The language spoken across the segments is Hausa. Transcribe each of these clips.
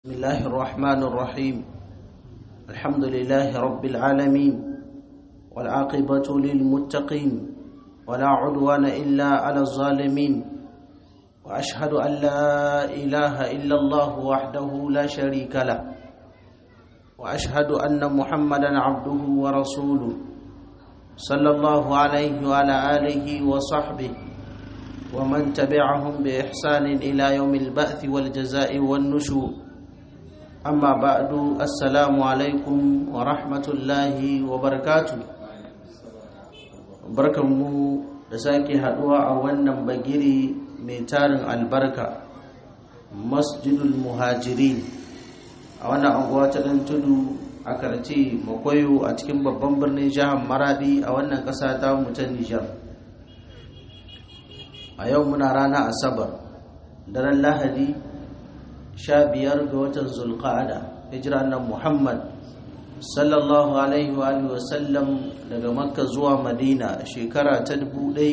بسم الله الرحمن الرحيم الحمد لله رب العالمين والعاقبة للمتقين ولا عدوان إلا على الظالمين وأشهد أن لا إله إلا الله وحده لا شريك له وأشهد أن محمدا عبده ورسوله صلى الله عليه وعلى آله وصحبه ومن تبعهم بإحسان إلى يوم البعث والجزاء والنشور amma ba'du assalamu alaikum wa rahmatullahi wa barakatu barkanmu da sake haduwa a wannan bagiri mai tarin albarka masjidul muhajirin a wannan anguwa ta dan tudu a karce makwayo a cikin babban birnin jihar maradi a wannan kasa ta ta nijar a yau muna rana asabar daren lahadi sha biyar ga watan zulqa'ada hijira nan muhammad sallallahu alaihi wa sallam daga makka zuwa madina shekara ta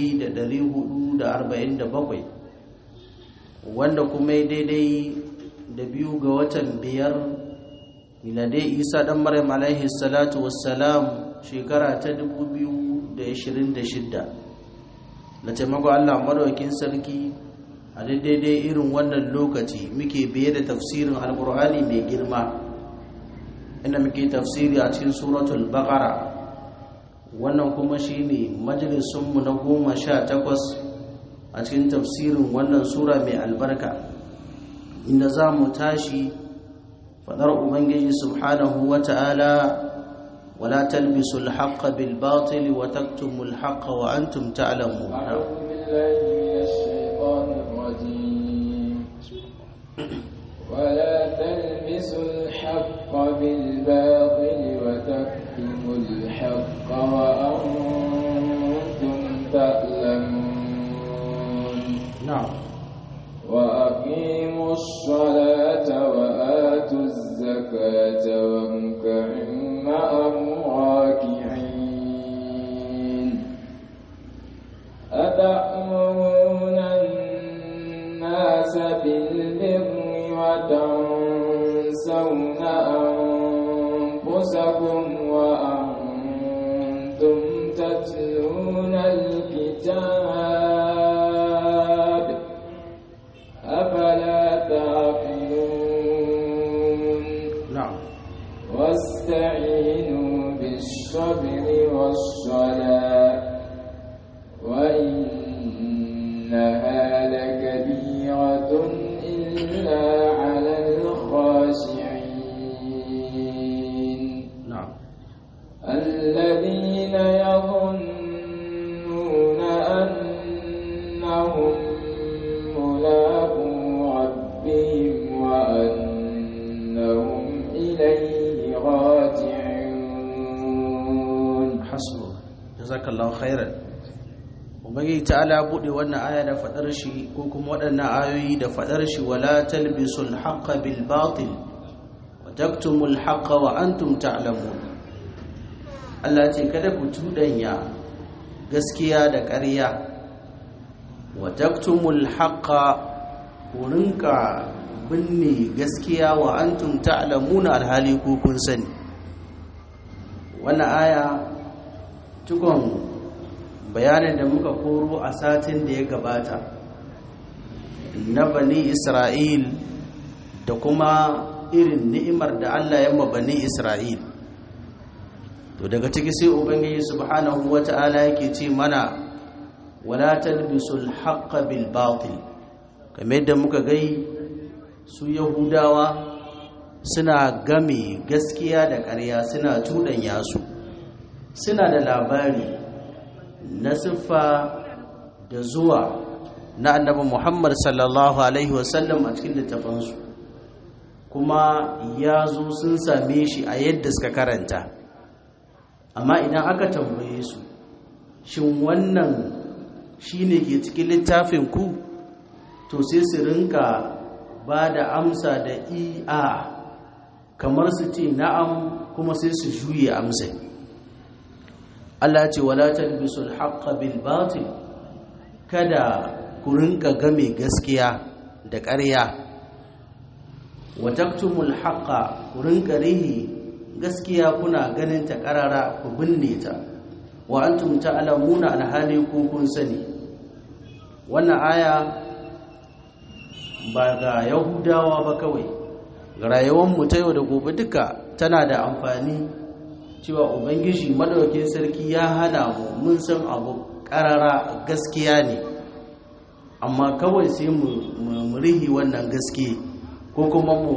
1447 wanda kuma ya daidai da biyu ga watan biyar miladai isa dan maryam alaihi salatu wassalam shekara ta 2026 na taimako allah madaukin sarki a daidai irin wannan lokaci muke biye da tafsirin alkur'ani mai girma inda muke tafsiri a cikin suratul baqara wannan kuma shine majalisunmu na goma sha takwas a cikin tafsirin wannan sura mai albarka inda za mu tashi fadar ubangiji subhanahu wa ta'ala ولا تلبسوا الحق بالباطل وتكتموا الحق وأنتم تعلمون أعوذ بالله من الشيطان الرجيم ولا تلبسوا الحق بالباطل وتكتموا الحق وأنتم تعلمون نعم وأقيموا الصلاة وآتوا الزكاة واركعوا مع الراكعين أتأمرون الناس بالبر وتنسون أنفسكم وأنتم تتلون الكتاب أفلا تعقلون نعم واستعينوا بالصبر والصلاة وإنها لكبيرة إلا على الخاشعين نعم الذين يظنون أنهم ملاقو ربهم وأنهم إليه راجعون hasbu jazakallahu khairan ubangiji ta'ala bude wannan aya da fadar shi ko kuma waɗannan ayoyi da fadar shi wala talbisul haqqa bil batil wa taktumul haqqa wa antum ta'lamun Allah ce kada ku tudanya gaskiya da ƙarya wa taktumul haqqa ku rinka binne gaskiya wa antum ta'lamuna alhali ku kun sani wannan aya cikon bayanin da muka koro a satin da ya gabata na bani isra'il da kuma irin ni'imar da allah ya bani isra'il to daga ciki sai ubangiji subhanahu wata'ala yake ce mana wala talbisul haqqa bil batil kamar yadda muka gai su yahudawa suna game gaskiya da ƙarya suna cuɗanya su suna da labari na siffa da zuwa na annabi Muhammad sallallahu alaihi wasallam a cikin littafansu kuma ya zo sun same shi a yadda suka karanta amma idan aka tambaye su shin wannan shine ke cikin littafin ku to sai su rinka ba da amsa da iya kamar su ce na'am kuma sai su juye amsai Allah ce wala talbisul haqqa bil batil kada ku rinka game gaskiya da ƙarya wa taktumul haqqa ku rinka rihi gaskiya kuna ganin ta karara ku binne ta wa antum ta'lamuna alhali ku kun sani wannan aya ba ga yahudawa ba kawai ga rayuwar mu ta yau da gobe duka tana da amfani cewa ubangiji madaukakin sarki ya hana mu mun san abu karara gaskiya ne amma kawai sai mu rihi wannan gaske ko kuma mu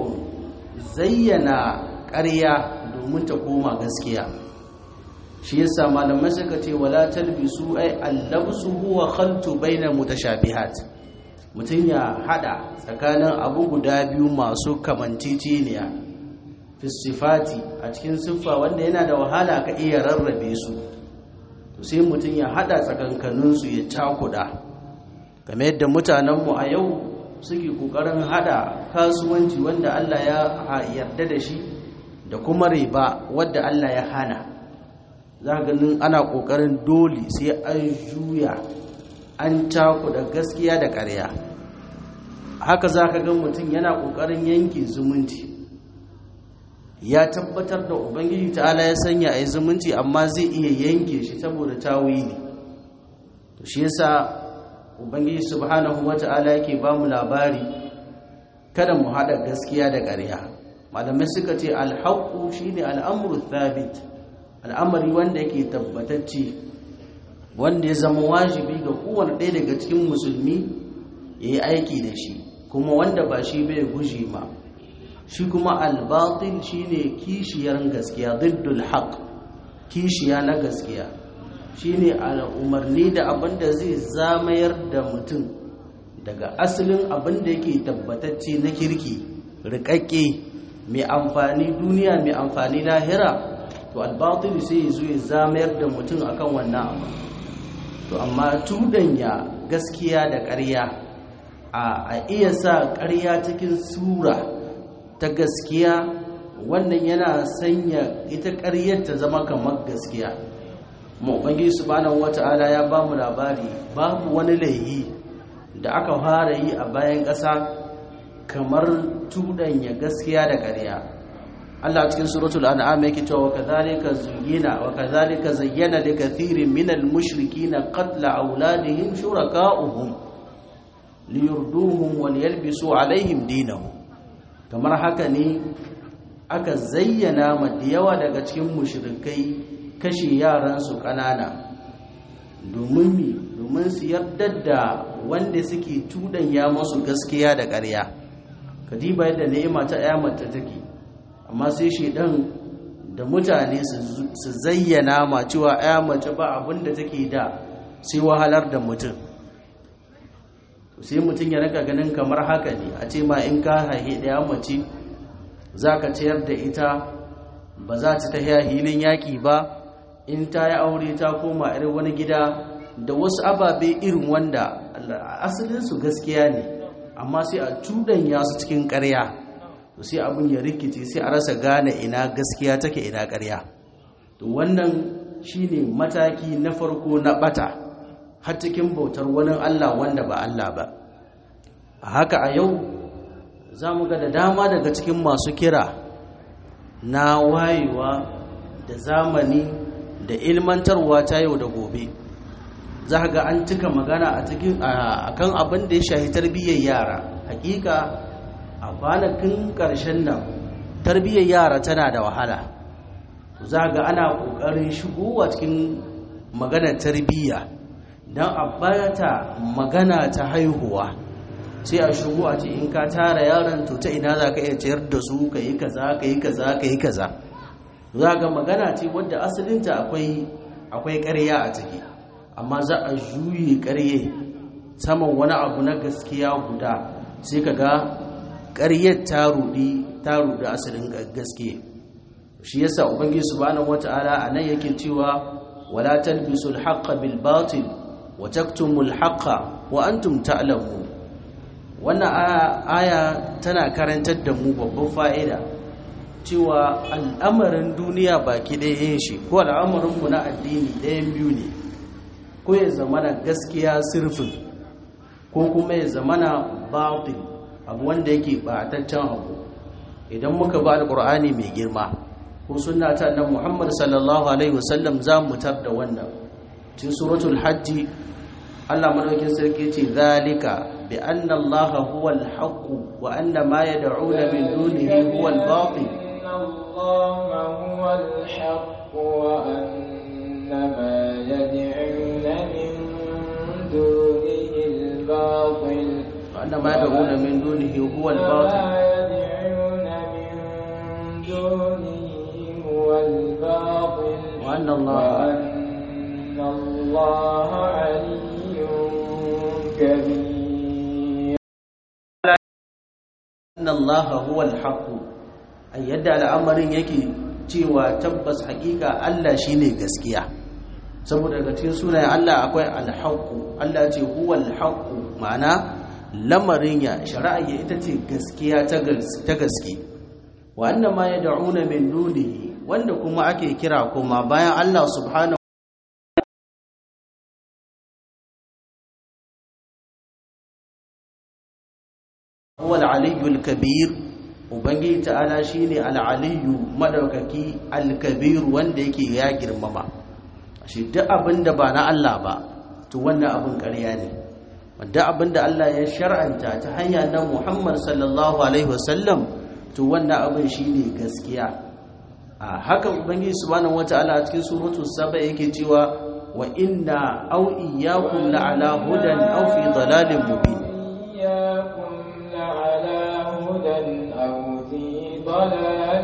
zayyana ƙarya domin ta koma gaskiya shi yasa malamai suka ce wala talbisu ai allabsu huwa khaltu baina mutashabihat mutum ya hada tsakanin abu guda biyu masu kamanciciniya fi sifati a cikin siffa wanda yana da wahala ka iya rarrabe su to sai mutum ya hada tsakankaninsu ya cakuda game yadda mutanenmu a yau suke kokarin hada kasuwanci wanda Allah ya yarda da shi da kuma riba wadda Allah ya hana za ganin ana kokarin dole sai an juya an cakuda gaskiya da ƙarya haka za ka ga mutum yana kokarin yanke zumunci ya tabbatar da ubangiji ta'ala ya sanya a yi zumunci amma zai iya yanke shi saboda tawili to shi yasa ubangiji subhanahu wata'ala yake ba mu labari kada mu haɗa gaskiya da ƙarya malamai suka ce alhaƙu shine al'amru thabit al'amari wanda yake tabbatacce wanda ya zama wajibi ga kowane ɗaya daga cikin musulmi ya yi aiki da shi kuma wanda ba shi bai guji ma shi kuma albatil shine kishiyar gaskiya diddul haq kishiya na gaskiya shine umarni da abin da zai zamayar da mutum daga asalin abin da yake tabbatacce na kirki rikakke mai amfani duniya mai amfani lahira to albatil sai ya zo ya zamayar da mutum akan wannan abu to amma tudanya gaskiya da ƙarya a iya sa ƙarya cikin sura ta gaskiya wannan yana sanya ita ƙaryar ta zama kamar gaskiya maɓangi subhanahu wata'ala ya ba mu labari babu wani laihi da aka fara yi a bayan ƙasa kamar tudanya gaskiya da ƙarya Allah cikin suratul an'am yake cewa kadhalika zuyyina wa kadhalika zayyana li kathirin minal mushrikeena qatla awladihim shuraka'uhum liyurduhum wa liyalbisu alaihim dinahum kamar haka ne aka zayyana ma da yawa daga cikin mushrikai kashe yaransu ƙanana domin mi domin su yarda da wanda suke tudanya masu gaskiya da ƙarya kadiba yadda ni'ima ta ya mata take amma sai shedan da mutane su zayyana ma cewa ya mace ba abin da take da sai wahalar da mutum sai mutum ya raka ganin kamar haka ne a ce ma in ka haihe ɗaya mace za ka ciyar da ita ba za ta tafiya hilin yaƙi ba in ta yi aure ta koma irin wani gida da wasu ababe irin wanda asalinsu gaskiya ne amma sai a cuɗanya su cikin ƙarya sai abin ya rikice sai a rasa gane ina gaskiya take ina ƙarya to wannan shine mataki na farko na bata har cikin bautar wani Allah wanda ba Allah ba a haka a yau za mu ga da dama daga cikin masu kira na wayewa da zamani da ilmantarwa ta yau da gobe za ga an cika magana a cikin akan abin da ya shahi tarbiyyar yara hakika a kwanakin ƙarshen nan tarbiyyar yara tana da wahala za ga ana ƙoƙarin shigowa cikin maganar tarbiyya don a bata magana ta haihuwa sai a shigo a ce in ka tara yaron to ta ina za ka iya ciyar da su ka yi kaza ka yi kaza ka yi kaza za ga magana ce wadda asalinta akwai akwai ƙarya a ciki amma za a juye ƙarye saman wani abu na gaskiya guda sai ka ga ƙaryar ta rudi ta rudi asalin gaskiya shi yasa ubangiji subhanahu wataala anan yake cewa wala talbisul haqqo bil batil wa taktumul haqqa wa antum ta'lamun wannan aya tana karantar da mu babban fa'ida cewa al'amarin duniya baki ɗaya yin shi ko al'amarin mu na addini ɗayan biyu ne ko ya zamana gaskiya sirfin ko kuma ya zamana batil abu wanda yake bataccen abu idan muka ba alqur'ani mai girma ko sunna ta annabi Muhammad sallallahu alaihi wasallam za mu tar da wannan cikin suratul hajj Allah madaukin sarki ce zalika bi anna Allah huwa al-haqq wa anna ma yad'una min dunihi huwa al-batil الله هو الحق وأن ما يدعون من دونه الباطل وأن ما يدعون من دونه هو الباطل وما يدعون من دونه هو الباطل وأن الله وأن الله علي كبير أن الله هو الحق ai yadda al'amarin yake cewa tabbas hakika Allah shine gaskiya saboda daga cikin sunayen Allah akwai al-haqqu Allah ce huwa al-haqqu ma'ana lamarin ya shari'a ya ita ce gaskiya ta gaske wa anna ma yad'una min dunihi wanda kuma ake kira kuma bayan Allah subhanahu huwa al-aliyyul kabir ubangiji ta'ala shine al-aliyyu madaukaki al-kabir wanda yake ya girmama shi duk abinda ba na Allah ba to wannan abin ƙarya ne wanda abinda Allah ya shar'anta ta hanya na Muhammad sallallahu alaihi wasallam to wannan abin shine gaskiya a haka ubangiji subhanahu wata'ala a cikin suratul saba yake cewa wa inna aw iyyakum la'ala hudan aw fi dalalin mubin إياكم لعلى هدى أو في ضلال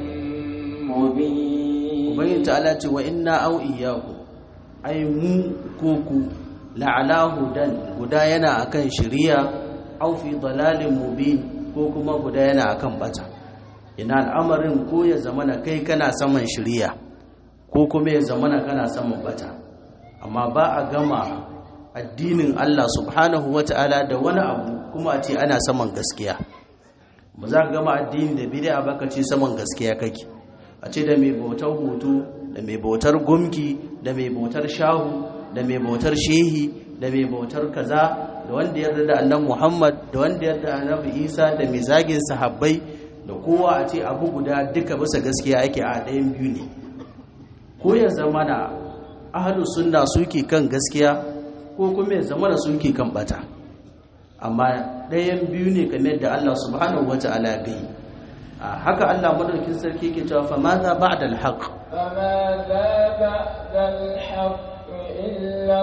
مبين ubangiji ta'ala ce wa inna aw iyyakum ai mu ko ku la'ala hudan guda yana akan shari'a aw fi dalalin mubin ko kuma guda yana akan bata ina al'amarin ko ya zamana kai kana saman shari'a ko kuma ya zamana kana saman bata amma ba a gama addinin Allah subhanahu wata'ala da wani abu kuma a ce ana saman gaskiya ba za ka gama addini da bid'a ba ka ce saman gaskiya kake a ce da mai bautar hoto da mai bautar gumki da mai bautar shahu da mai bautar shehi da mai bautar kaza da wanda yarda da annabi Muhammad da wanda yarda da annabi Isa da mai zagin sahabbai da kowa a ce abu guda duka bisa gaskiya ake a ɗayan biyu ne ko ya zama na ahlus sunna suke kan gaskiya ko kuma ya zama da suke kan bata amma ɗayan biyu ne kamar da Allah subhanahu wata'ala ya gai haka Allah madaukin sarki ke cewa fa madha ba'da al-haq فماذا بعد الحق إلا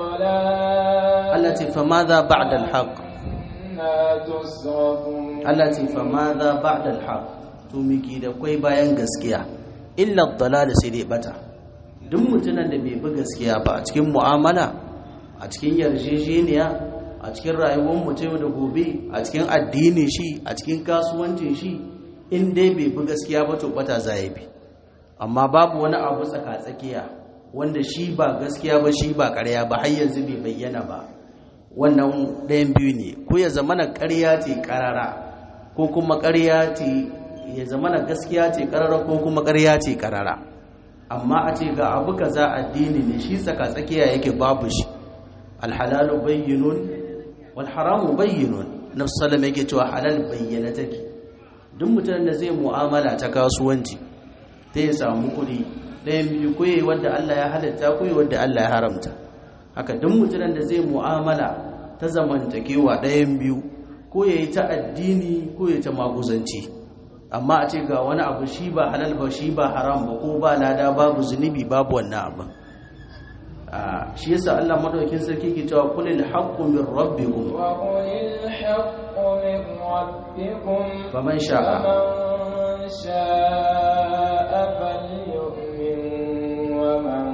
الضلال Allah ce fa madha ba'da al-haq أنا تصرفون Allah ce fa madha ba'da al-haq to miki da kai bayan gaskiya illa ad-dalal sai dai bata duk mutumin da bai bi gaskiya ba a cikin mu'amala a cikin yarjejeniya a cikin rayuwar mutum da gobe a cikin addinin shi a cikin kasuwancin shi in dai bai bi gaskiya ba to bata zai bi amma babu wani abu tsaka-tsakiya wanda shi ba gaskiya ba shi ba ƙarya ba har yanzu bai bayyana ba wannan ɗayan biyu ne ko ya zamana ƙarya ce ƙarara ko kuma ƙarya ce ya zamana gaskiya ce ƙarara ko kuma ƙarya ce ƙarara amma a ce ga abu kaza addini ne shi tsaka-tsakiya yake babu shi alhalalu bayyinun wal haramu bayyinun nafsu sallam yake cewa halal bayyana take duk mutumin da zai mu'amala ta kasuwanci ta ya samu kuɗi ɗayan biyu ko yi wadda Allah ya halatta ko yi wadda Allah ya haramta haka duk mutumin da zai mu'amala ta zamantakewa ɗayan biyu ko ya yi ta addini ko ya ta maguzanci amma a ce ga wani abu shi ba halal ba shi ba haram ba ko ba lada babu zunubi babu wannan abin shi yasa Allah madaukakin sarki ke cewa kulil haqqu min rabbikum وقل الحق من ربكم faman sha'a فمن شاء فليؤمن ومن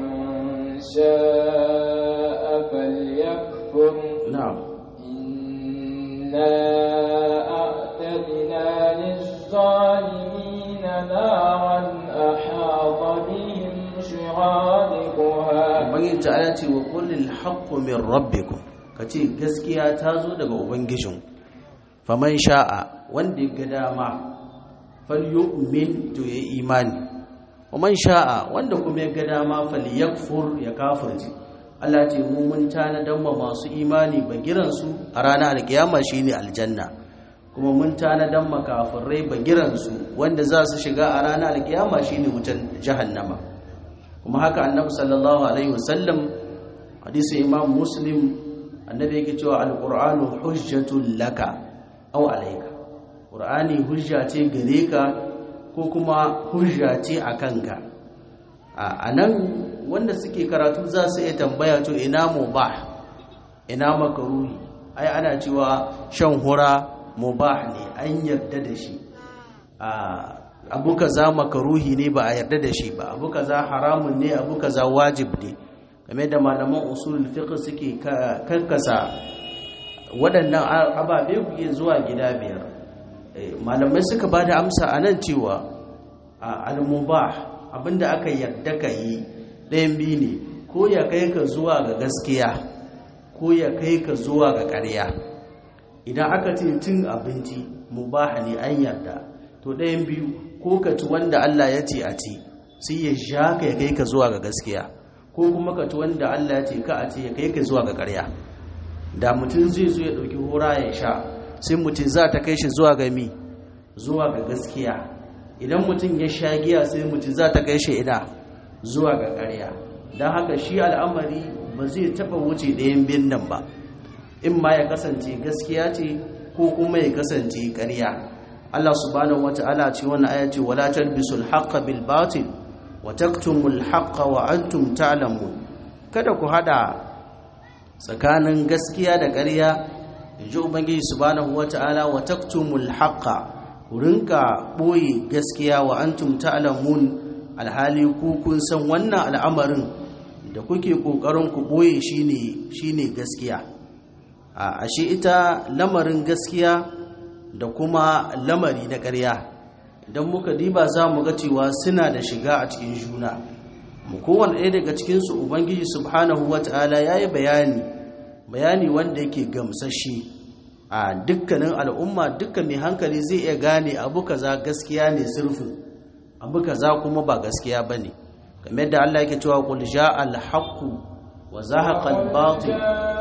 شاء فليكفر na'am إنا أعتدنا للظالمين نارا أحاط بهم سرادقها ubangiji ta'ala ce wa kulil haqqu min rabbikum kace gaskiya ta zo daga ubangijin faman sha'a wanda ya ga dama falyu'min to ya imani waman sha'a wanda kuma ya ga dama falyakfur ya kafirci Allah ce mu mun tanadan ma masu imani bagiran su a ranar alkiyama shine aljanna kuma mun tanadan makafirai bagiransu wanda za su shiga a ranar alkiyama shine wutan jahannama kuma haka annabi sallallahu alaihi wasallam hadisin imam muslim annabi yake cewa alqur'anu hujjatul laka aw alayka qur'ani hujja ce gare ka ko kuma hujja ce a kanka a nan wanda suke karatu za su iya tambaya to ina mubah ina makaruhi ai ana cewa shan hura mubah ne an yarda da shi abu kaza makaruhi ne ba a yarda da shi ba abu kaza haramun ne abu kaza wajib ne game da malaman usulul fiqh suke karkasa waɗannan ababe kuke zuwa gida biyar malamai suka ba da amsa a nan cewa al-mubah abinda aka yarda ka yi ɗayan biyu ne ko ya kai ka zuwa ga gaskiya ko ya kai ka zuwa ga ƙarya idan aka ce cin abinci mubaha ne an yarda to ɗayan biyu ko ka ci wanda Allah ya ce a ci sai ya sha ka ya kai ka zuwa ga gaskiya ko kuma ka ci wanda Allah ya ce ka a ce ya kai ka zuwa ga ƙarya da mutum zai zo ya ɗauki hora ya sha sai mutum za ta kai shi zuwa ga mi zuwa ga gaskiya idan mutum ya sha giya sai mutum za ta kai shi ina zuwa ga ƙarya don haka shi al'amari ba zai taɓa wuce ɗayan biyun nan ba in ma ya kasance gaskiya ce ko kuma ya kasance ƙarya Allah subhanahu wata'ala ce wannan aya ce wala talbisul haqqa bil batil wa taktumul haqqa wa antum ta'lamun kada ku hada tsakanin gaskiya da ƙarya inji ubangiji subhanahu wata'ala wa taktumul haqqa ku rinka boye gaskiya wa antum ta'lamun alhali ku kun san wannan al'amarin da kuke kokarin ku boye shine shine gaskiya a ashe ita lamarin gaskiya da kuma lamari na ƙarya idan muka diba za mu ga cewa suna da shiga a cikin juna mu kowane ɗaya daga cikinsu ubangiji subhanahu wata'ala ya yi bayani bayani wanda yake gamsashe a dukkanin al'umma dukkan mai hankali zai iya gane abu kaza gaskiya ne sirfin abu kaza kuma ba gaskiya ba ne kamar da Allah yake cewa qul ja'a al-haqqu wa zahaqa al-batil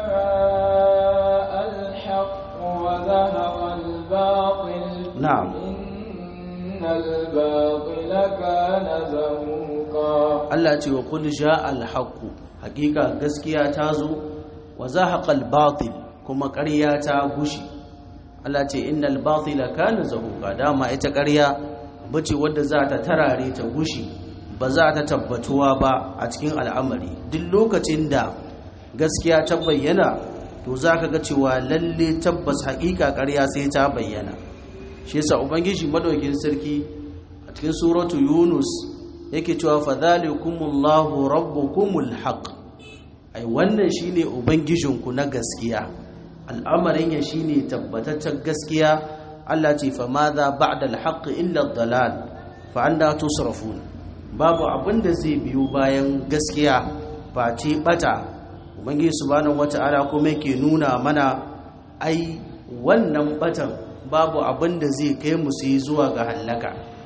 وذهب الباطل نعم إن الباطل كان زهوقا Allah ce wa qul ja'a al-haqqu hakika gaskiya ta zo wa zahaqa al-batil kuma ƙarya ta gushi Allah ce innal batila kana zahuqa dama ita ƙarya bace wadda za ta tarare ta gushi ba za ta tabbatuwa ba a cikin al'amari duk lokacin da gaskiya ta bayyana to za ka ga cewa lalle tabbas haƙiƙa ƙarya sai ta bayyana shi yasa ubangiji madaukin sarki a cikin suratu yunus yake cewa fadhalikumullahu rabbukumul haqq ai wannan shine ubangijinku na gaskiya al'amarin ya shine tabbataccen gaskiya Allah ce fa madha ba'da al-haqq illa ad-dalal fa anda tusrafun babu abin da zai biyo bayan gaskiya face bata ubangiji subhanahu wata'ala kuma yake nuna mana ai wannan batan babu abin da zai kai mu su yi zuwa ga hallaka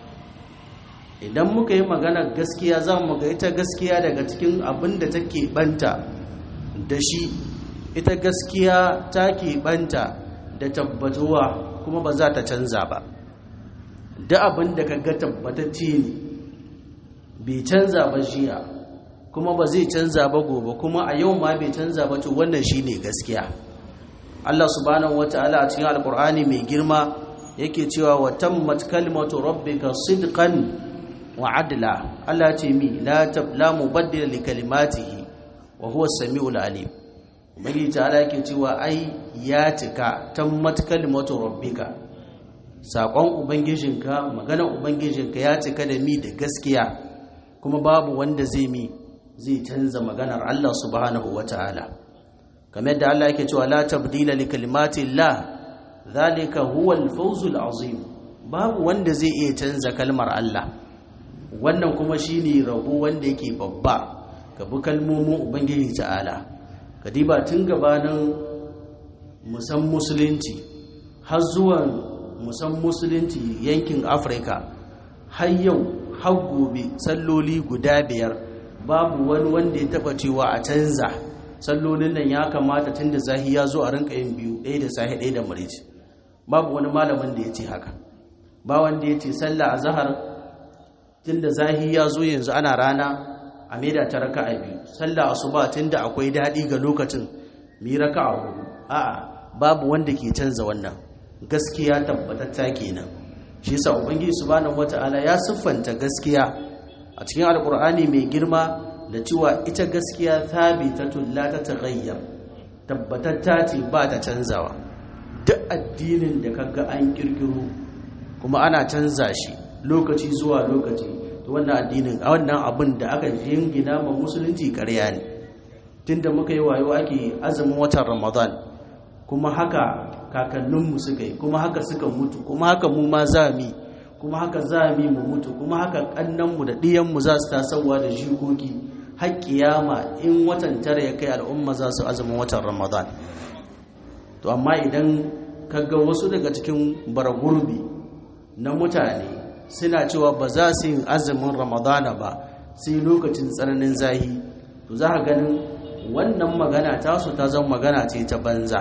idan muka yi magana gaskiya za mu ga ita gaskiya daga cikin abin da take banta da shi ita gaskiya ta banta da tabbatuwa kuma ba za ta canza ba da abin da ka ga tabbatacce ne bai canza ba jiya kuma ba zai canza ba gobe kuma a yau ma bai canza ba to wannan shine gaskiya Allah subhanahu wataala a cikin alkur'ani mai girma yake cewa wa tammat kalimatu rabbika sidqan wa adla Allah ce mi la tabla mubaddila li kalimatihi wa huwa as-sami'ul alim ubangiji ta'ala yake cewa ai ya cika tammat kalimatu rabbika sakon ubangijinka maganar ubangijinka ya cika da mi da gaskiya kuma babu wanda zai mi zai canza maganar Allah subhanahu wata'ala kamar yadda Allah yake cewa la tabdila li kalimatillah zalika huwa al-fawzul azim babu wanda zai iya canza kalmar Allah wannan kuma shine rabo wanda yake babba ga bi kalmomin ubangiji ta'ala kadiba tun gabanin musan musulunci har zuwa musan musulunci yankin Afirka har yau har gobe salloli guda biyar babu wani wanda ya taba cewa a canza sallolin nan ya kamata tun da zahi ya zo a rinka yin biyu ɗaya da sahi ɗaya da marici babu wani malamin da ya ce haka ba wanda ya ce sallah a zahar tun da zahi ya zo yanzu ana rana a maida ta raka a biyu sallah asuba tun da akwai daɗi ga lokacin mi raka a hudu a'a babu wanda ke canza wannan gaskiya tabbatatta kenan shi yasa ubangiji subhanahu wata'ala ya siffanta gaskiya a cikin alkur'ani mai girma da cewa ita gaskiya thabitatun la tataghayyar tabbatatta ce ba ta canzawa duk addinin da kaga an kirkiro kuma ana canza shi lokaci zuwa lokaci to wannan addinin a wannan abin da aka jingina ma musulunci ƙarya ne tunda muka yi wayo ake azumin watan ramadan kuma haka kakanninmu suka yi kuma haka suka mutu kuma haka mu ma za mu kuma haka za mu mu mutu kuma haka kannanmu da ɗiyanmu za su tasowa da jikoki har kiyama in watan tara ya kai al'umma za su azumin watan ramadan to amma idan kaga wasu daga cikin baragurbi na mutane suna cewa ba za su yin azumin ramadana ba sai lokacin tsananin zahi to za ka ganin wannan magana tasu ta zama magana ce ta banza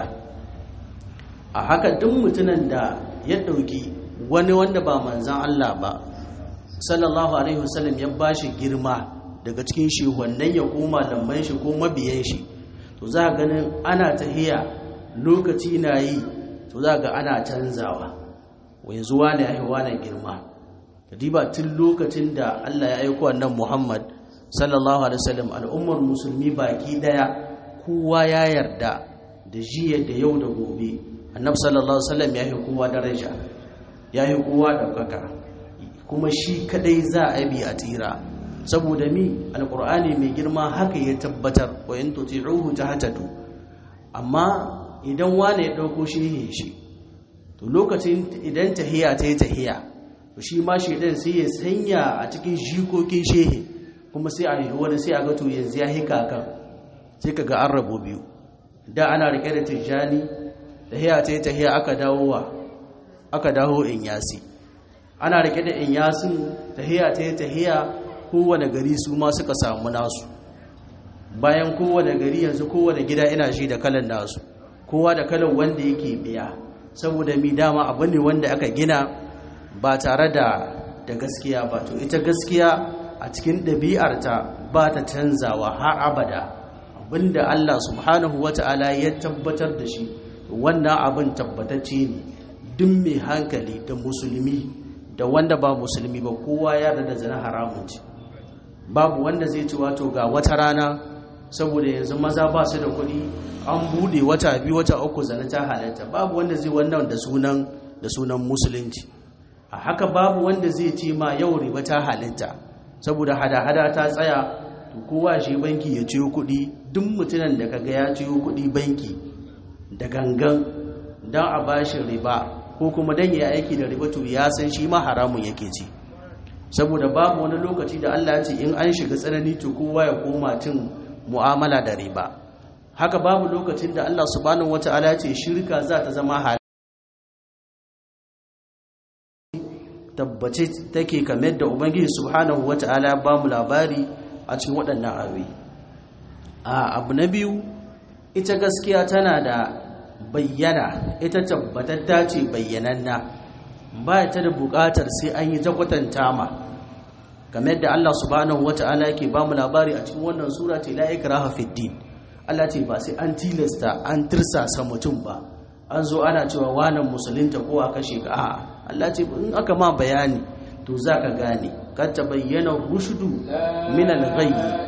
a haka duk mutumin da ya ɗauki wani wanda ba manzan Allah ba sallallahu alaihi wasallam ya ba shi girma daga cikin shi wannan ya koma lamban shi ko mabiyan shi to za ka ganin ana tahiya lokaci na yi to za ga ana canzawa yanzu wane ya yi wane girma diba tun lokacin da Allah ya aiko annan Muhammad sallallahu alaihi wasallam al'ummar musulmi baki daya kowa ya yarda da jiya da yau da gobe annabi sallallahu alaihi wasallam ya yi kowa daraja ya yi kowa daukaka kuma shi kadai za a bi a tira saboda mi alqur'ani mai girma haka ya tabbatar wa in tuti'uhu tahtadu amma idan wane ya dauko shi shi to lokacin idan tahiya ta yi tahiya to shi ma shaidan sai ya sanya a cikin jikokin shehe kuma sai a yi wani sai a ga to yanzu ya hika kan sai ka ga an rabo biyu da ana rike da tijjani tahiya ta yi tahiya aka dawo wa aka dawo in yasi ana rike da in yasin tahiya ta yi tahiya kowane gari su ma suka samu nasu bayan kowane gari yanzu kowane gida ina shi da kalan nasu kowa da kalan wanda yake biya saboda mi dama abu ne wanda aka gina ba tare da da gaskiya ba to ita gaskiya a cikin ɗabi'arta ba ta canzawa har abada abinda Allah subhanahu wata'ala ya tabbatar da shi wannan abin tabbatacce ne duk mai hankali da musulmi da wanda ba musulmi ba kowa ya da zina haramun ce babu wanda zai ci wato ga wata rana saboda yanzu maza ba su da kuɗi an bude wata biyu wata uku zana ta halatta babu wanda zai wannan da sunan da sunan musulunci a haka babu wanda zai ce ma yau riba ta halitta saboda hada-hada ta tsaya to kowa shi banki ya ciyo kuɗi duk mutumin da kaga ya ciyo kuɗi banki da gangan don a bashi riba ko kuma don ya aiki da riba to ya san shi ma haramun yake ci saboda babu wani lokaci da Allah ya ce in an shiga tsanani to kowa ya koma cin mu'amala da riba haka babu lokacin da Allah subhanahu wata'ala ya ce shirka za ta zama hali tabbace take kamar da ubangiji subhanahu wata'ala ba mu labari a cikin waɗannan ayoyi a abu na biyu ita gaskiya tana da bayyana ita tabbatatta ce bayyananna ba ta da buƙatar sai an yi ta kwatanta ma kamar da Allah subhanahu wata'ala yake ba mu labari a cikin wannan sura ce la ikraha fid din Allah ce ba sai an tilasta an tirsasa mutum ba an zo ana cewa wanan musulunta ko a kashe ka a'a Allah ce in aka ma bayani to za ka gane kad tabayyana rushdu min al-ghayy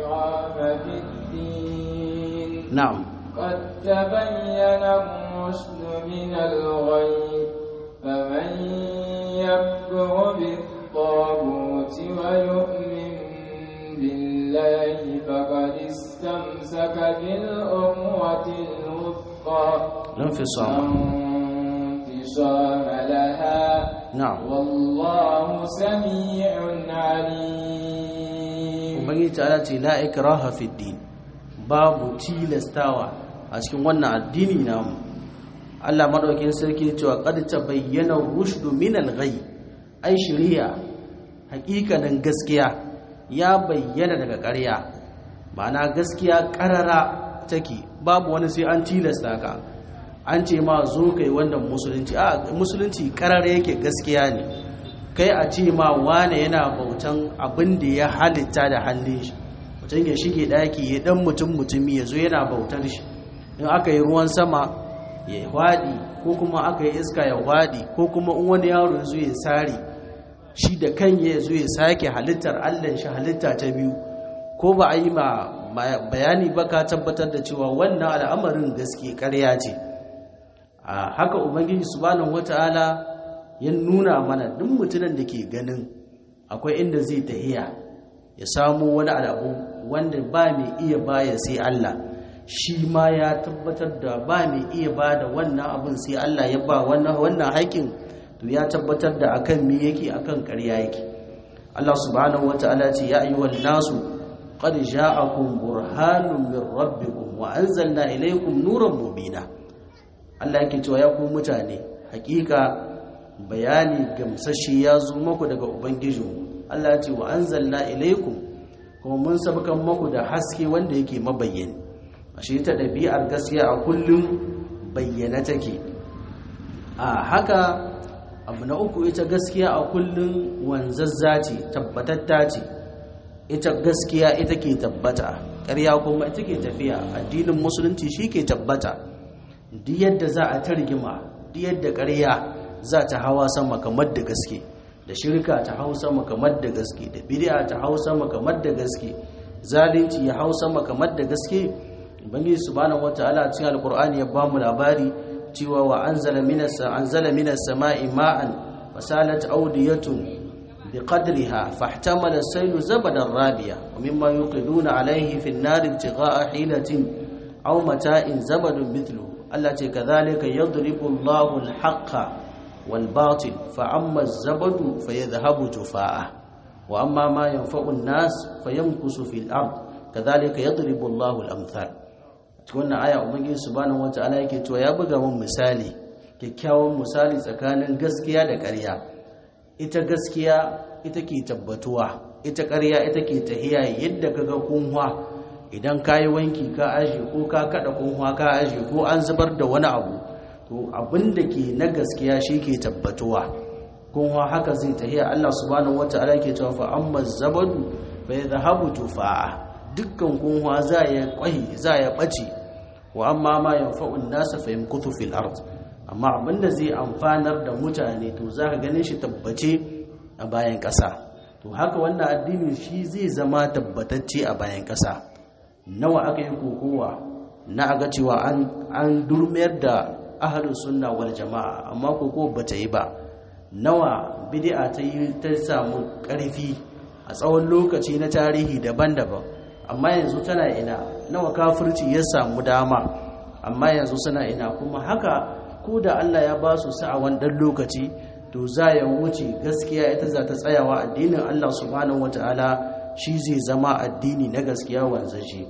na'am قد تبين الرشد من الغي فمن يكفر بالطاغوت ويؤمن بالله فقد استمسك بالعروة الوثقى لا انفصام انفصام لها نعم والله سميع عليم ubangiji ta ce la ikraha fi din babu tilastawa a cikin wannan addini namu Allah madaukakin sarki cewa qad tabayyana rushdu min al-ghay ai shari'a hakikanin gaskiya ya bayyana daga ƙarya ma'ana gaskiya ƙarara take babu wani sai an tilasta ka an ce ma zo kai wannan musulunci a musulunci karar yake gaskiya ne kai a ce ma wane yana bautan abin da ya halitta da hannun shi mutum ya shige daki ya dan mutum mutumi ya zo yana bautar shi in aka yi ruwan sama ya hwadi ko kuma aka yi iska ya hwadi ko kuma in wani yaro ya zo ya sare shi da kan ya zo ya sake halittar allan shi halitta ta biyu ko ba a yi ma bayani ba ka tabbatar da cewa wannan al'amarin gaske karya ce a haka ubangiji subhanahu wata'ala ya nuna mana duk mutumin da ke ganin akwai inda zai tahiya ya samu wani al'abu wanda ba mai iya baya sai Allah shi ma ya tabbatar da ba mai iya ba da wannan abin sai Allah ya ba wannan haƙin to ya tabbatar da akan me yake akan ƙarya yake Allah subhanahu wata'ala ce ya ayyuhan nasu qad ja'akum burhanun min rabbikum wa anzalna ilaykum nuran mubina Allah yake cewa ya ku mutane hakika bayani gamsashi ya zo muku daga ubangijinku Allah ya ce wa anzalna ilaykum kuma mun sabkan muku da haske wanda yake mabayyani ashe ta dabi'ar gaskiya a kullum bayyana take a haka abu na uku ita gaskiya a kullum wanzazza ce tabbatatta ce ita gaskiya ita ke tabbata ƙarya kuma ita ke tafiya addinin musulunci shi ke tabbata duk yadda za a targima duk yadda ƙarya za ta hawa sama kamar da gaske da shirka ta hau sama kamar da gaske da bid'a ta hau sama kamar da gaske zalunci ya hau sama kamar da gaske ubangiji subhanahu wataala cikin alqur'ani ya bamu labari cewa wa anzala minas anzala minas sama'i ma'an fasalat awdiyatun بقدرها فاحتمل السيل زبدا رابيا ومما يوقدون عليه في النار ابتغاء حيلة أو متاع زبد مثله التي كذلك يضرب الله الحق والباطل فأما الزبد فيذهب جفاء وأما ما ينفع الناس فيمكس في الأرض كذلك يضرب الله الأمثال wannan aya ubangiji subhanahu wataala yake cewa ya buga mun misali kyakkyawan misali tsakanin gaskiya da ƙarya ita gaskiya ita ke tabbatuwa ita ƙarya ita ke tahiya yadda kaga kunwa idan kayi wanki ka aje ko ka kada kunwa ka aje ko an zubar da wani abu to abin da ke na gaskiya shi ke tabbatuwa kunwa haka zai tahiya Allah subhanahu wata'ala ke cewa fa amma zabadu fa yadhhabu tufa'a dukkan kunwa za ya kwai za ya bace wa amma ma yanfa'u an-nasa fa yamkuthu fil ard amma abinda zai amfanar da mutane to za ka ganin shi tabbace a bayan ƙasa to haka wannan addini shi zai zama tabbatacce a bayan ƙasa nawa aka yi kokowa na aga cewa an durmiyar da ahalin sunna wal jama'a amma kokowa ba ta yi ba nawa bid'a ta yi ta samu ƙarfi a tsawon lokaci na tarihi daban-daban amma yanzu tana ina nawa kafirci ya samu dama amma yanzu suna ina kuma haka ko da Allah ya ba su sa'awan ɗan lokaci to za ya wuce gaskiya ita za ta tsayawa addinin Allah subhanahu wata'ala shi zai zama addini na gaskiya wanzaje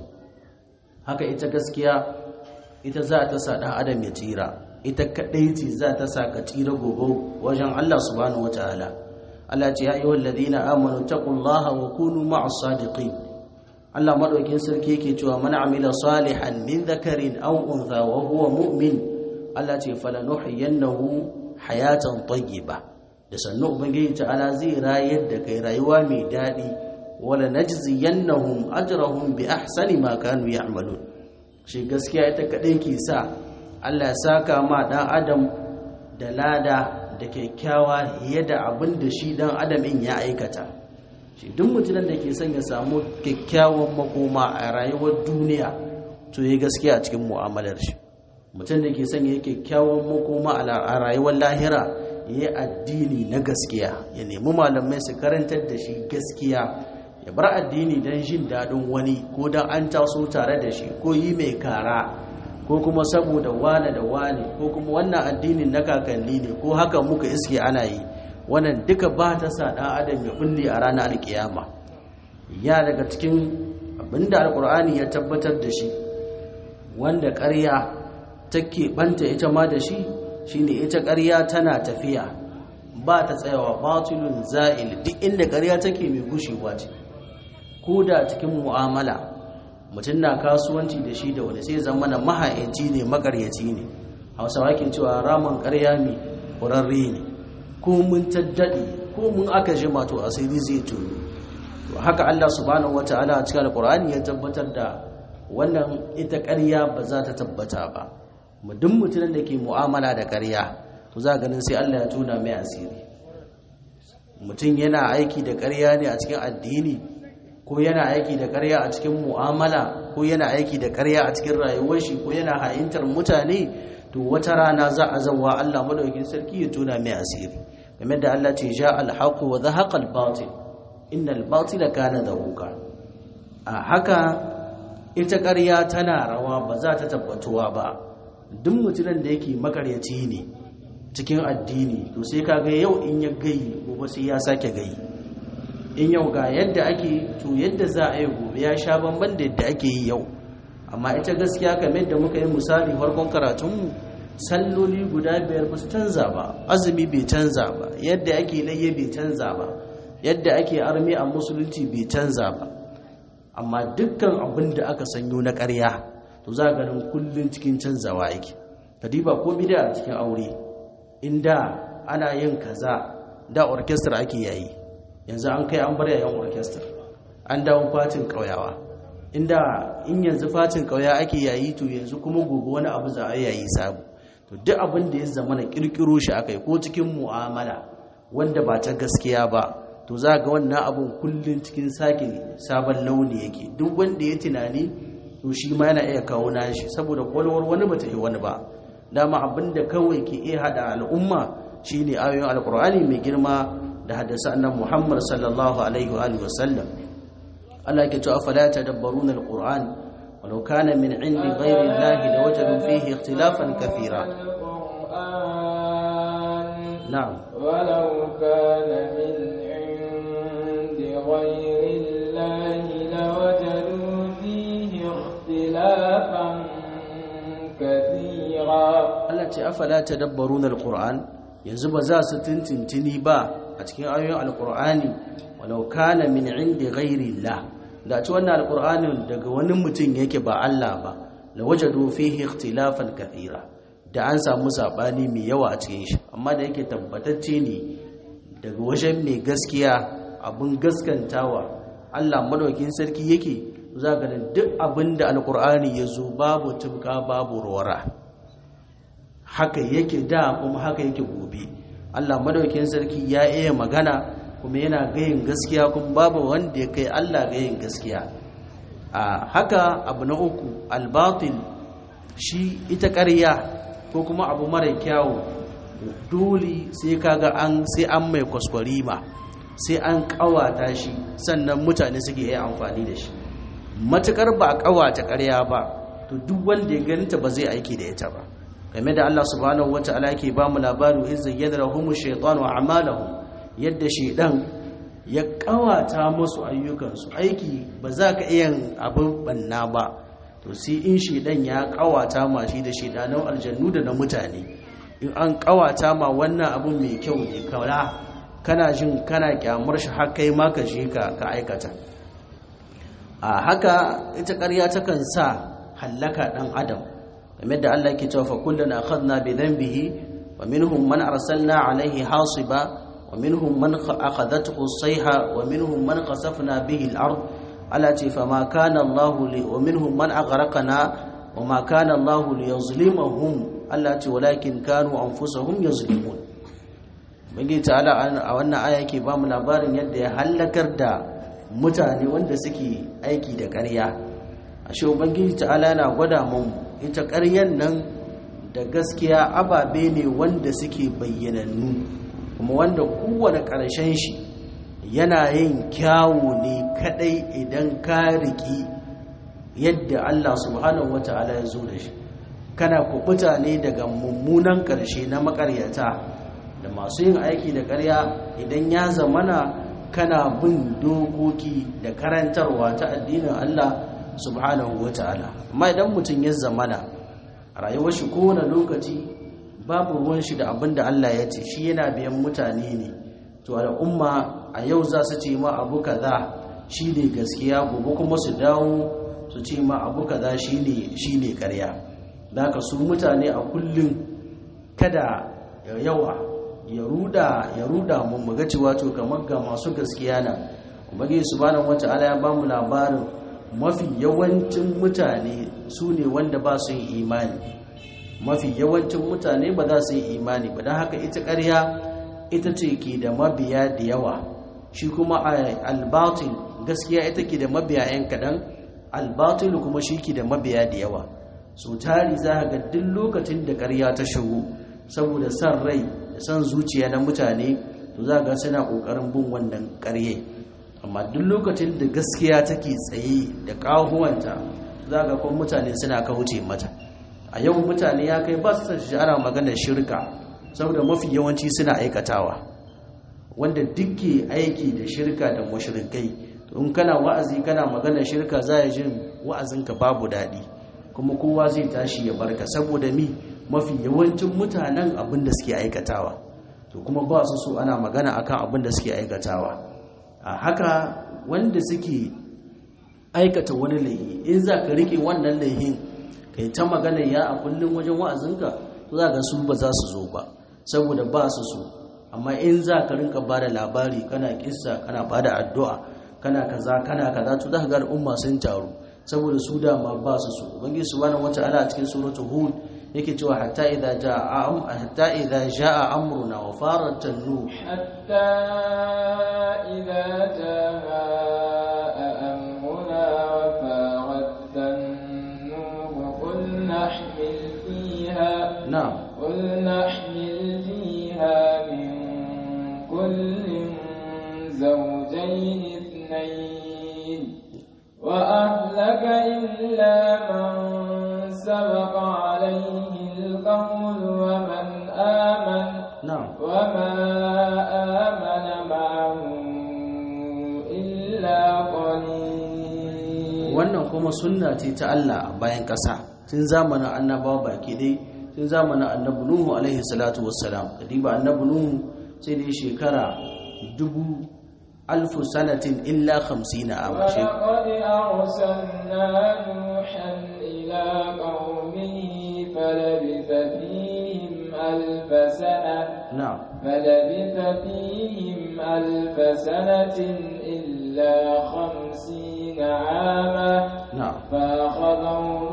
haka ita gaskiya ita za ta sa ɗan adam ya tsira ita kaɗai ce za ta sa ka tsira gobe wajen Allah subhanahu wata'ala Allah ce ya ayyuhal ladina amanu taqullaha wa kunu ma'as sadiqin Allah madaukin sarki yake cewa man amila salihan min dhakarin aw untha wa huwa mu'min Allah ce falanuhiyannahu hayatan tayyiba da sannu ubangiji ta'ala zai rayar da kai rayuwa mai dadi wala najziyannahum ajrahum bi ahsani ma kanu ya'malun shi gaskiya ita kadai ke sa Allah ya saka ma dan adam da lada da kyakkyawa yadda abin da shi dan adam in ya aikata shi duk mutumin da ke son ya samu kyakkyawan makoma a rayuwar duniya to yi gaskiya a cikin mu'amalar shi mutum da ke son ya kyakkyawan makoma a rayuwar lahira ya yi addini na gaskiya ya nemi malamai su karantar da shi gaskiya ya bar addini don jin daɗin wani ko don an taso tare da shi ko yi mai kara ko kuma saboda wane da wane ko kuma wannan addinin na kakanni ne ko haka muka iske ana yi wannan duka ba ta sa ɗan adam ya bulle a ranar alkiyama ya daga cikin abinda alkur'ani ya tabbatar da shi wanda ƙarya take banta ita ma da shi shine ita ƙarya tana tafiya ba ta tsayawa batulun za'il duk inda ƙarya take mai gushewa ce ko da cikin mu'amala mutum na kasuwanci da shi da wani sai zama na maha'inci ne makaryaci ne hausawa ke cewa ramin ƙarya mai ƙurarre ne ko mun taddade ko mun aka jima to asiri zai tunu to haka Allah subhanahu wataala a cikin alqur'ani ya tabbatar da wannan ita ƙarya ba za ta tabbata ba mu duk mutumin da ke mu'amala da ƙarya to za ganin sai Allah ya tuna mai asiri mutum yana aiki da ƙarya ne a cikin addini ko yana aiki da ƙarya a cikin mu'amala ko yana aiki da ƙarya a cikin rayuwar shi ko yana ha'intar mutane to wata rana za a zawa Allah madaukakin sarki ya tuna mai asiri game da Allah ce ja al-haqq wa zahaqa al-batil innal batila kana zahuqa a haka ita ƙarya tana rawa ba za ta tabbatuwa ba duk mutumin da yake makaryaci ne cikin addini to sai kaga yau in ya gayi gobe sai ya sake gayi in yau ga yadda ake to yadda za a yi gobe ya sha bamban da yadda ake yi yau amma ita gaskiya kamar da muka yi misali farkon karatunmu salloli guda biyar ba su canza ba azumi bai canza ba yadda ake layye bai canza ba yadda ake armi a musulunci bai canza ba amma dukkan abin da aka sanyo na ƙarya to za ganin kullum cikin canzawa yake kadiba ko bida a cikin aure inda ana yin kaza da orchestra ake yayi yanzu an kai an bar yayin orchestra an dawo fatin ƙauyawa inda in yanzu fatin ƙauya ake yayi to yanzu kuma gobe wani abu za a yayi sabu to duk abin da ya zama na kirkiro shi akai ko cikin mu'amala wanda ba ta gaskiya ba to za ga wannan abun kullun cikin sake sabon launi yake duk wanda ya tunani to shi ma yana iya kawo nashi saboda kwalwar wani bata yi wani ba dama abin da kawai ke iya hada al'umma shine ayoyin alkur'ani mai girma da haddasa annabi Muhammad sallallahu alaihi wa alihi wasallam Allah yake cewa fala tadabbaruna alquran walau kana min indi ghairi llahi lawajadu fihi ikhtilafan kathira na'am ولو كان من عند غير الله لوجدوا فيه اختلافا كثيرا Allah ce afala tadabbaruna alquran yanzu ba za su tintintini ba a cikin ayoyin alqur'ani walau kana min indi ghairi llah da ci wannan alqur'anin daga wani mutum yake ba Allah ba la wajadu fihi ikhtilafan kathira da an samu sabani mai yawa a cikin shi amma da yake tabbatacce ne daga wajen mai gaskiya abun gaskantawa Allah madaukin sarki yake za ga duk abin da alqur'ani ya zo babu tubka babu rawara haka yake da kuma haka yake gobe Allah madaukakin sarki ya iya magana kuma yana gayin gaskiya kuma babu wanda ya kai Allah gayin gaskiya a haka abu na uku albatil shi ita ƙarya ko kuma abu mara kyawu dole sai kaga an sai an mai kwaskwarima sai an kawata shi sannan mutane suke iya amfani da shi matukar ba a kawata ƙarya ba to duk wanda ya ganta ba zai aiki da ita ba game da Allah subhanahu wata'ala yake ba mu labaru in zayyana lahum shaytanu a'malahum yadda shaydan ya kawata musu ayyukansu aiki ba za ka iya abin banna ba to sai in shaydan ya kawata ma shi da shaydanan aljannu da na mutane in an kawata ma wannan abin mai kyau ne kawala kana jin kana kyamar shi har kai ma ka je ka ka aikata a haka ita ƙarya takan sa hallaka dan adam game da Allah ke cewa fa kullun akhadna bi dhanbihi wa minhum man arsalna alayhi hasiba wa minhum man akhadathu as-sayha wa minhum man qasafna bihi al-ard ala ce fa ma kana Allah li wa minhum man aghraqna wa ma kana Allah li yuzlimahum Allah ce walakin kanu anfusahum yuzlimun bangi ta'ala a wannan aya yake ba mu labarin yadda ya halakar da mutane wanda suke aiki da ƙarya ashe ubangiji ta'ala yana gwada mu ita ƙaryan nan da gaskiya ababe ne wanda suke bayyanannu kuma wanda kowane ƙarshen shi yana yin kyawu ne kadai idan ka riki yadda Allah subhanahu wata'ala ya zo da shi kana kubuta ne daga mummunan ƙarshe na makaryata da masu yin aiki da ƙarya idan ya zamana kana bin dokoki da karantarwa ta addinin Allah subhanahu wa ta'ala amma idan mutum ya zamana a rayuwar shi kowane lokaci babu ruwan shi da abin da Allah ya ce shi yana biyan mutane ne to al'umma a yau za su ce ma abu kaza shi ne gaskiya gobe kuma su dawo su ce ma abu kaza shi ne karya da ka su mutane a kullum kada yawa ya ruda ya ruda mu muga cewa to kamar ga masu gaskiya na ubangiji subhanahu wata'ala ya bamu labarin mafi yawancin mutane su ne wanda ba su yin imani mafi yawancin mutane ba za su yi imani ba don haka ita ƙarya ita ce ke da mabiya da yawa shi kuma albatil gaskiya ita ke da mabiya 'yan kaɗan albatil kuma shi ke da mabiya da yawa so tari za ga duk lokacin da ƙarya ta shigo saboda san rai da san zuciya na mutane to za ga suna ƙoƙarin bin wannan ƙarye amma duk lokacin da gaskiya take tsaye da ƙahuwanta za ga kuma mutane suna kauce mata a yau mutane ya kai ba su shi ana maganar shirka saboda mafi yawanci suna aikatawa wanda dukke aiki da shirka da mushrikai in kana wa'azi kana maganar shirka za ya jin wa'azinka babu daɗi kuma kowa zai tashi ya barka saboda mi mafi yawancin mutanen abin da suke aikatawa to kuma ba su so ana magana akan abin da suke aikatawa a haka wanda suke aikata wani laihi in za ka rike wannan laihin kai ta magana ya a kullum wajen wa'azinka to za ga su ba za su zo ba saboda ba su so amma in za ka rinka ba da labari kana kissa kana ba da addu'a kana kaza kana kaza to za ka ga al'umma sun taru saboda su dama ba su so ubangiji subhanahu wata'ala a cikin suratul hud yake cewa hatta idza jaa am hatta idza jaa amruna wa farat an-nuh hatta idza jaa amruna wa farat an-nuh qul nahmil fiha na'am qul nahmil fiha min kullin zawjayn ithnayn wa ahlaka illa man sabaqa alayhi القول ومن آمن na'am وما آمن معه إلا قليل wannan kuma sunna ce ta Allah a bayan ƙasa tun zamanin annabawa baki dai tun zamanin annabi Nuhu alaihi salatu wassalam kadiba annabi Nuhu sai dai shekara dubu alfu sanatin illa 50 a mace ولقد أرسلنا نوحا إلى قومه فلبث فيهم ألف سنة na'am فلبث فيهم ألف سنة إلا خمسين عاما na'am فأخذهم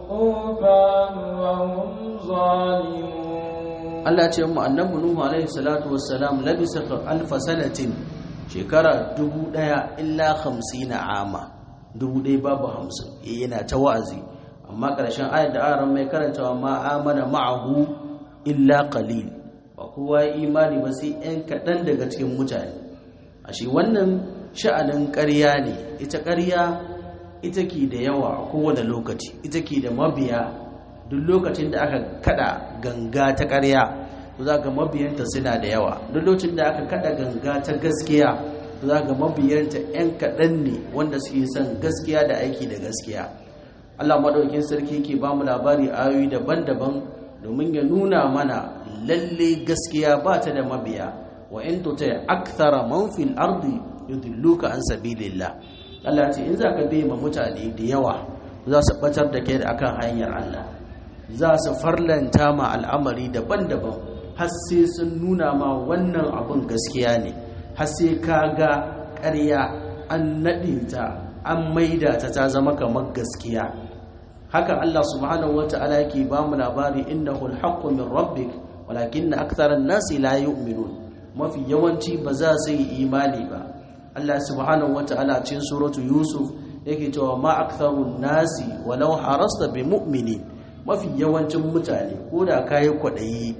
الطوفان وهم ظالمون Allah ce mu annabi Nuhu alaihi salatu wassalam labisa alfa sanatin shekara dubu daya illa 50 ama dubu daya babu 50 eh yana ta wa'azi amma karshen ayat da aran mai karantawa ma amana ma'ahu illa qalil ba kowa ya imani ba sai ɗan kaɗan daga cikin mutane ashe wannan sha'anin ƙarya ne ita ƙarya ita ke da yawa a kowane lokaci ita ke da mabiya duk lokacin da aka kada ganga ta ƙarya to za ga mabiyanta suna da yawa duk lokacin da aka kada ganga ta gaskiya to za ga mabiyanta 'yan kaɗan ne wanda suke son gaskiya da aiki da gaskiya Allah maɗaukin sarki ke ba mu labari ayoyi daban-daban domin ya nuna mana lalle gaskiya ba ta da mabiya wa in tuta akthara man fil ardi yudilluka an sabilillah Allah ce in zaka bi ma mutane da yawa za su batar da kai akan hanyar Allah za su farlanta ma al'amari daban-daban har sai sun nuna ma wannan abun gaskiya ne har sai ka ga ƙarya an naɗe ta an maida ta ta zama kamar gaskiya haka Allah subhanahu wata'ala yake ba mu labari innahu alhaqqu min rabbik walakinna aktharan nasi la yu'minun mafi yawanci ba za su yi imani ba Allah subhanahu wata'ala cikin suratu yusuf yake cewa ma aktharun nasi walau harasta bi mu'minin mafi yawancin mutane ko da kayi kwaɗayi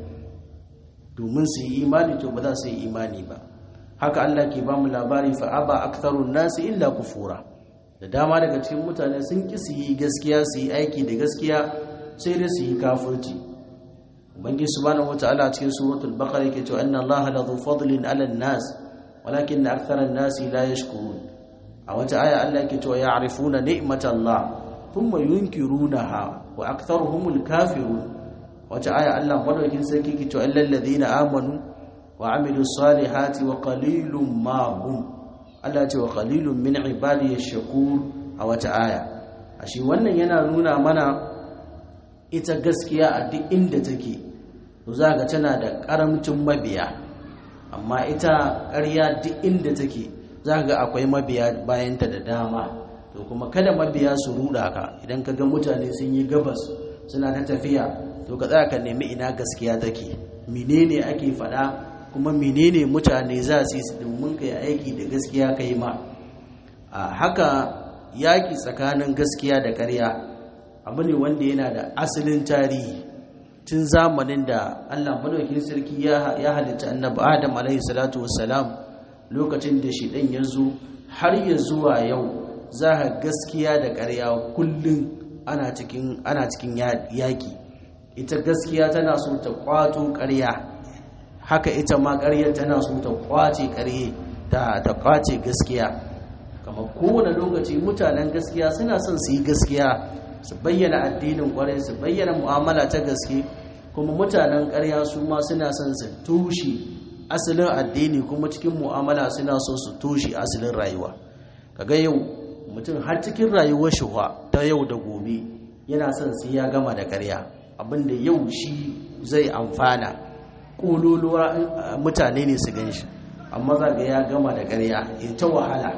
domin su yi imani to ba za su yi imani ba haka Allah ke ba mu labari fa aba aktharun nasi illa kufura da dama daga cikin mutane sun ki su yi gaskiya su yi aiki da gaskiya sai dai su yi kafirci ubangi subhanahu wataala cikin suratul baqara yake cewa inna allaha la dhu fadlin 'ala an-nas walakin akthara an-nasi la yashkurun a wata aya Allah yake cewa ya'rifuna ni'matallah thumma yunkirunaha wa aktharuhumul kafirun wata aya Allah madaukin sarki yake cewa illal ladina amanu wa amilus salihati wa qalilum ma hum Allah ce wa qalilun min ibadiy shakur a wata aya ashe wannan yana nuna mana ita gaskiya a duk inda take to za ga tana da karamcin mabiya amma ita ƙarya duk inda take za ga akwai mabiya bayanta da dama to kuma kada mabiya su ruda ka idan ka ga mutane sun yi gabas suna ta tafiya to ka tsaya ka nemi ina gaskiya take menene ake faɗa kuma menene mutane za su yi domin ka yi aiki da gaskiya ka yi ma a haka yaƙi tsakanin gaskiya da ƙarya abu ne wanda yana da asalin tarihi tun zamanin da allah madaukin sarki ya halitta annabi adam alaihi salatu wassalam lokacin da shi ɗan ya zo har ya zuwa yau za ka gaskiya da ƙarya kullum ana cikin ana cikin yaƙi ita gaskiya tana so ta kwato ƙarya haka ita ma ƙarya tana so ta kwace ƙarye ta ta kwace gaskiya kamar kowane lokaci mutanen gaskiya suna son su yi gaskiya su bayyana addinin ƙwarai su bayyana mu'amala ta gaske kuma mutanen ƙarya su ma suna son su tushe asalin addini kuma cikin mu'amala suna so su tushe asalin rayuwa kaga yau mutum har cikin rayuwar shi ta yau da gobe yana son sai ya gama da ƙarya abinda yau shi zai amfana ƙololuwa mutane ne su gan shi amma za ga ya gama da ƙarya ya ta wahala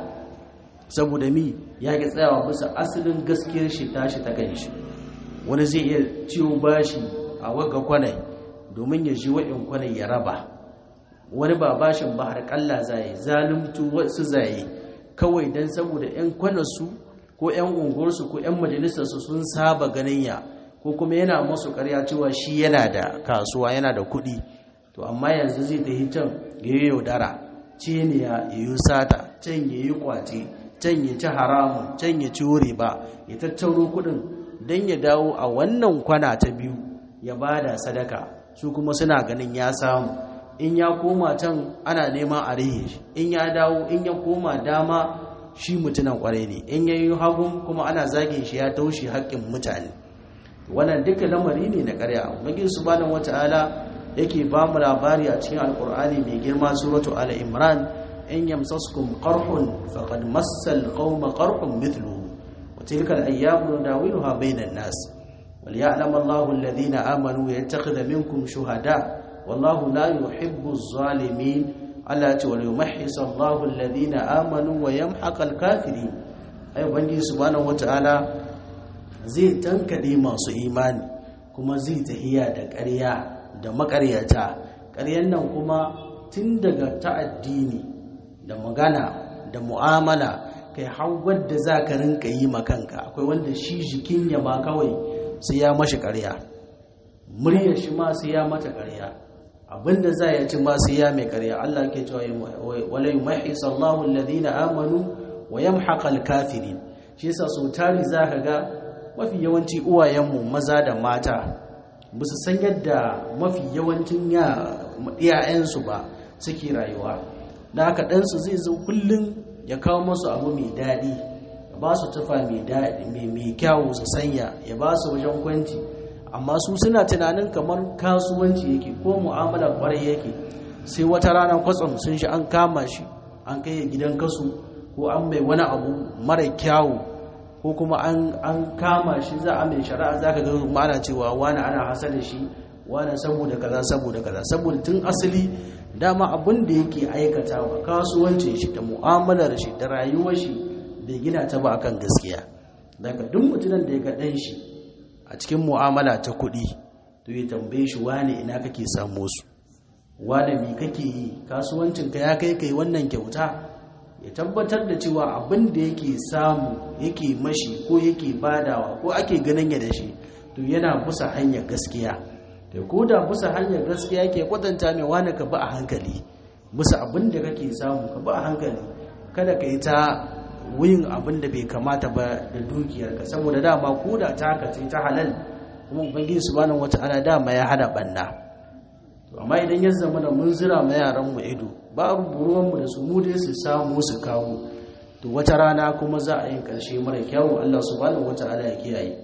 saboda mi ya ki tsayawa bisa asalin gaskiyar shi tashi ta kan shi wani zai iya ciwo bashi a waga kwanai domin ya ji wa'in kwanai ya raba wani ba bashin ba har kalla zai zaluntu wasu zai kawai don saboda 'yan kwanarsu ko 'yan unguwarsu ko 'yan majalisarsu sun saba ganin ya ko kuma yana masu karya cewa shi yana da kasuwa yana da kuɗi to amma yanzu zai tafi can ya yi yaudara ciniya ya yi sata can ya yi kwace can ya ci haramun can ya ci wuri ba ya tattaro kuɗin don ya dawo a wannan kwana ta biyu ya ba da sadaka su kuma suna ganin ya samu in ya koma can ana neman a rihe shi in ya dawo in ya koma dama shi mutunan kwarai ne in ya yi hagun kuma ana zagin shi ya taushe haƙƙin mutane wannan duka lamari ne na ƙarya magin subhanahu wata'ala yake ba mu labari a cikin alkur'ani mai girma suratu ala imran in yamsaskum qarhun faqad massal qauma qarhun mithluhu wa tilka al-ayyamu nudawiluha bainan nas وليعلم الله الذين آمنوا يتخذ منكم شهداء والله لا يحب الظالمين Allah ce wani mahis Allahu alladhina amanu wa yamhaqal kafirin ai bangi subhanahu wataala zai tankade masu imani kuma zai tahiya da ƙarya da maƙaryata ƙaryan nan kuma tun daga ta'addini da magana da mu'amala kai har wadda za ka rinka yi makanka akwai wanda shi jikin ya ma kawai sai ya mashi ƙarya muryar shi ma sai ya mata ƙarya abinda za ya ci ma sai ya mai ƙarya Allah ke cewa wala yumahhis Allahu alladhina amanu wa yamhaqal kafirin shi yasa so tari za ka ga mafi yawanci uwayenmu maza da mata ba su san yadda mafi yawancin yayansu ba suke rayuwa da haka ɗansu zai zo kullum ya kawo masu abu mai daɗi ya ba su tufa mai daɗi mai kyawu su sanya ya ba su wajen kwanci amma su suna tunanin kamar kasuwanci yake ko mu'amalar kwarai yake sai wata rana kwatsam sun shi an kama shi an kai gidan kasu ko an mai wani abu mara kyawu ko kuma an kama shi za a mai shari'a za ka ga ana cewa wani ana hasa da shi wani saboda kaza saboda kaza saboda tun asali dama abin da yake aikata wa kasuwancin shi da mu'amalar shi da rayuwar shi bai gina ta ba akan gaskiya daga duk mutumin da ya ga ɗan shi a cikin mu'amala ta kuɗi to ya tambaye shi wane ina kake samu su wane me kake yi kasuwancinka ya kai kai wannan kyauta ya tabbatar da cewa abin da yake samu yake mashi ko yake badawa ko ake ganin ya da shi to yana busa hanyar gaskiya da ko da busa hanyar gaskiya ke kwatanta mai wani ka ba a hankali busa abin da kake samu ka ba a hankali kada ka yi ta wuyin abin da bai kamata ba da dukiyarka saboda dama ko da ta haka ta halal kuma ubangiji subhanahu wata'ala dama ya hada banna to amma idan ya zama da mun zira ma yaran mu ido babu buruwan mu da su mu dai su samu su kawo to wata rana kuma za a yi karshe mara kyau Allah subhanahu wata'ala ya kiyaye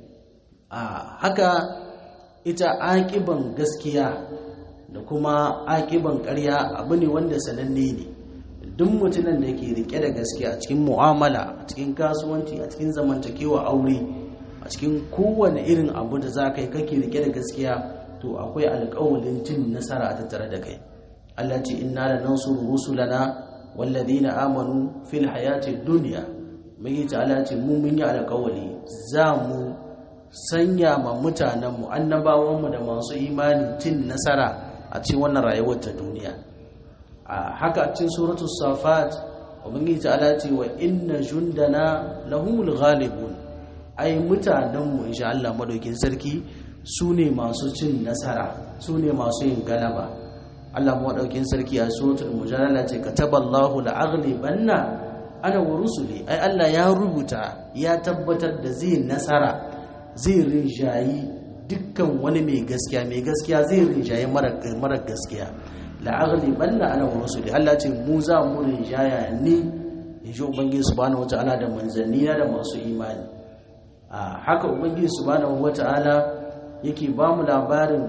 a haka ita aƙiban gaskiya da kuma aƙiban ƙarya abu ne wanda sananne ne duk mutumin da ke rike da gaskiya a cikin mu'amala a cikin kasuwanci a cikin zamantakewa aure a cikin kowane irin abu da za ka yi kake rike da gaskiya to akwai alƙawalin cin nasara a tattare da kai Allah ce inna la nansuru rusulana walladhina amanu fil hayati dunya mai ta Allah ce mu mun yi alƙawali za mu sanya ma mutanen mu annabawan mu da masu imani cin nasara a cikin wannan rayuwar ta duniya a haka cikin suratul safat ubangiji ta Allah ce wa inna jundana lahumul ghalibun ai mutanen mu insha Allah madaukin sarki su ne masu cin nasara su ne masu yin galaba Allah maɗaukin sarki a suratul mujadala ce kataballahu la'aghlibanna ana wa rusuli ai Allah ya rubuta ya tabbatar da zai nasara zai rinjayi dukkan wani mai gaskiya mai gaskiya zai rinjayi mara gaskiya la'aghlibanna ana wa rusuli Allah ce mu za mu rinjaya ni in ji ubangiji subhanahu wata'ala da manzanni da masu imani a haka ubangiji subhanahu wata'ala yake ba mu labarin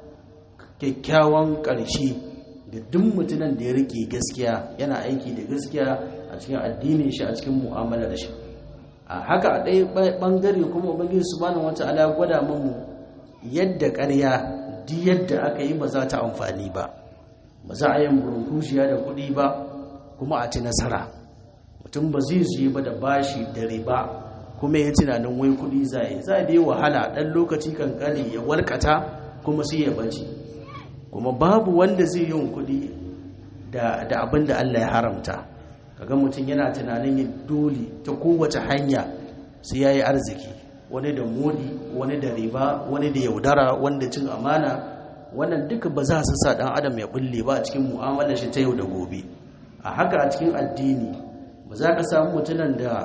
kyakkyawan ƙarshe ga duk mutumin da ya rike gaskiya yana aiki da gaskiya a cikin addinin shi a cikin mu'amalar shi a haka a ɗaya ɓangare kuma ubangiji subhanahu wata'ala ya gwada mu yadda ƙarya duk yadda aka yi ba za ta amfani ba ba za a yi burunkushiya da kuɗi ba kuma a ci nasara mutum ba zai zuyi ba da bashi da riba kuma ya tunanin wai kuɗi za yi za a yi wahala ɗan lokaci kankani ya warkata kuma sai ya bace kuma babu wanda zai yi kuɗi da abin da Allah ya haramta kaga mutum yana tunanin yin dole ta kowace hanya sai ya yi arziki wani da modi wani da riba wani da yaudara wanda cin amana wannan duka ba za su sa ɗan adam ya bulle ba a cikin mu'amalar shi ta yau da gobe a haka a cikin addini ba za ka samu mutumin da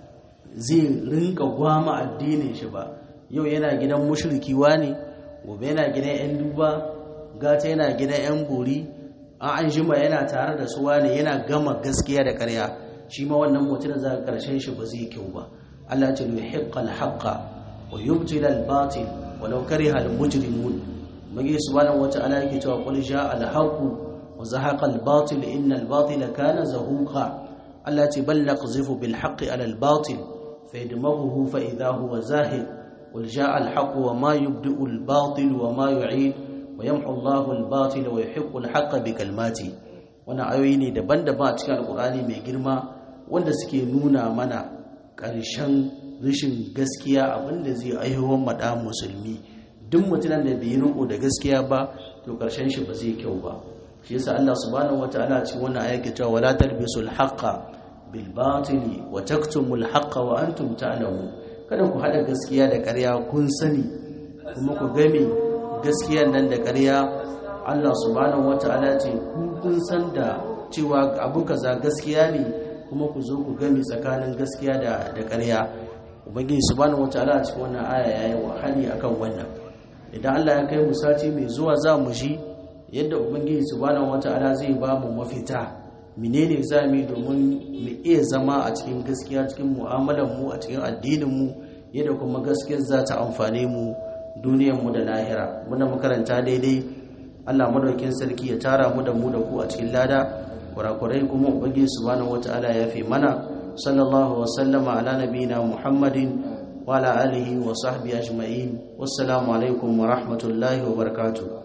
zai rinka gwama addinin shi ba yau yana gidan mushriki ne gobe yana gidan 'yan duba gata yana gidan 'yan bori an an jima yana tare da su wane yana gama gaskiya da karya shi ma wannan mutum da za ka karshen shi ba zai kyau ba Allah ce yi hiqqal haqqa wa yubtila al batil walau kariha al mujrimun mage subhanahu wata'ala yake cewa qul ja'a al haqq wa zahaqa al batil inna al batila kana zahuqa Allah ce bal naqzifu bil haqqi ala al batil فيدمغه فإذا هو زاهد قل جاء الحق وما يبدئ الباطل وما يعيد ويمحو الله الباطل ويحق الحق بكلماته wannan ayoyi ne daban-daban a cikin alkur'ani mai girma wanda suke nuna mana ƙarshen rashin gaskiya abinda zai aihuwar maɗa musulmi duk mutumin da bai riko da gaskiya ba to ƙarshen shi ba zai kyau ba shi yasa Allah subhanahu wataala cikin wannan ayat cewa wala talbisul haqqa bil batili wa taktumul haqqa wa antum ta'lamun kada ku hada gaskiya da ƙarya kun sani kuma ku game gaskiyan nan da ƙarya Allah subhanahu wata'ala ce ku kun san da cewa abu kaza gaskiya ne kuma ku zo ku game tsakanin gaskiya da da ƙarya ubangiji subhanahu wata'ala a cikin wannan aya yayi wahali akan wannan idan Allah ya kai mu sati mai zuwa za mu ji yadda ubangiji subhanahu wata'ala zai ba mu mafita menene za mu yi domin mu iya zama a cikin gaskiya cikin mu'amalar mu a cikin addinin mu yadda kuma gaskiyar za ta amfane mu duniyar mu da lahira muna makaranta daidai Allah madaukin sarki ya tara mu da mu da ku a cikin lada kurakurai kuma ubangiji subhanahu wataala ya fi mana sallallahu wa sallama ala nabiyina muhammadin wa ala alihi wa sahbihi ajma'in wassalamu alaikum wa rahmatullahi wa barakatuh